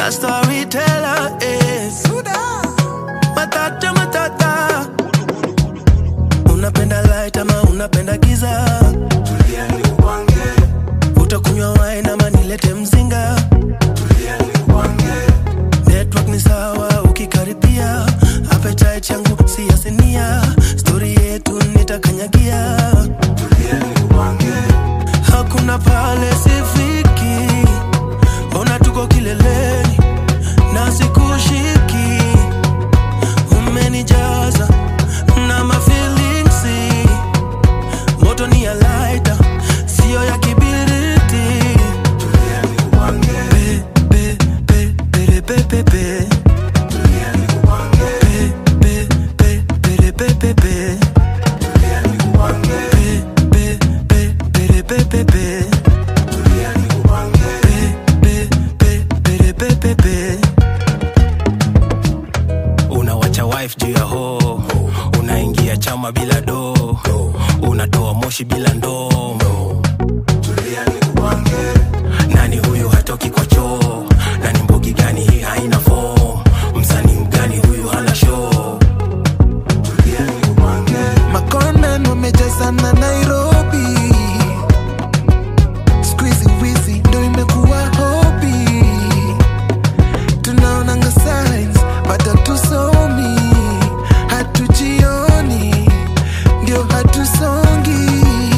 a storyteller is matata matata unapenda light ama unapenda giza utakunywa wine ama nilete mzinga network ni sawa ukikaribia appetite yangu si ya sinia stori yetu nitakanyagia hakuna pale sifiki mbona tuko kileleni na sikushiki umenijaza na mafilingsi moto ni ya laita siyo ya kibiriti Pe, pe, pe, pere, pe, pe, pe. Pe, pe, pe, pere, pe, pe, pe. Pe, pe, pe, pere, pe, pe, pe. Pe, pe, pe, pere, pe, pe, pe. unawacha wife juu ya ho unaingia chama bila do unatoa moshi bila ndoo nani huyu hatoki kwa choo nani mbogi gani hii haina fo msanii mgani huyu hana show makonen wamejazana nairobi squeezy wizi ndo imekuwa hobi tunaonanga signs but hatusomi hatujioni ndio hatusongi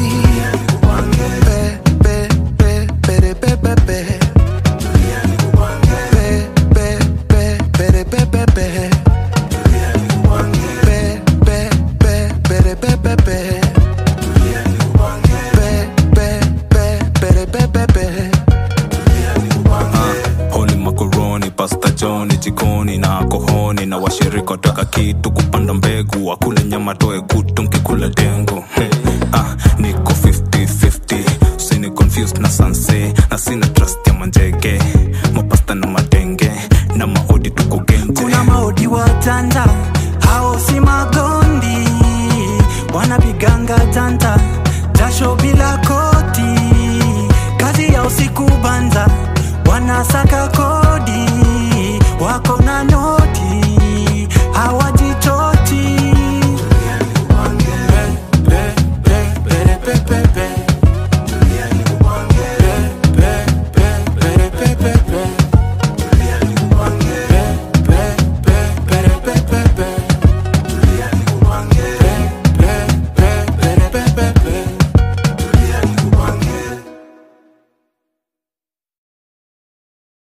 Pe, pe, pe, pere, pe, pe, pe. Pe, pe, pe, pere, pe, pe, pe. Pe, pe, pe, pere, pe, pe, pe. Pe, pe, pe, pere, pe, pe, pe. honi makoroni pasta joni jikoni na kohoni na washirika wataka kitu kupanda mbegu wakule nyama toe kutu nkikula dengu hmm. ah, niko 50-50 usini confused na sanse na sina trust ya manjege mapasta na madenge na maodi tuko genje kuna maodi watanda hao si magondi wanapiganga tanta jasho bila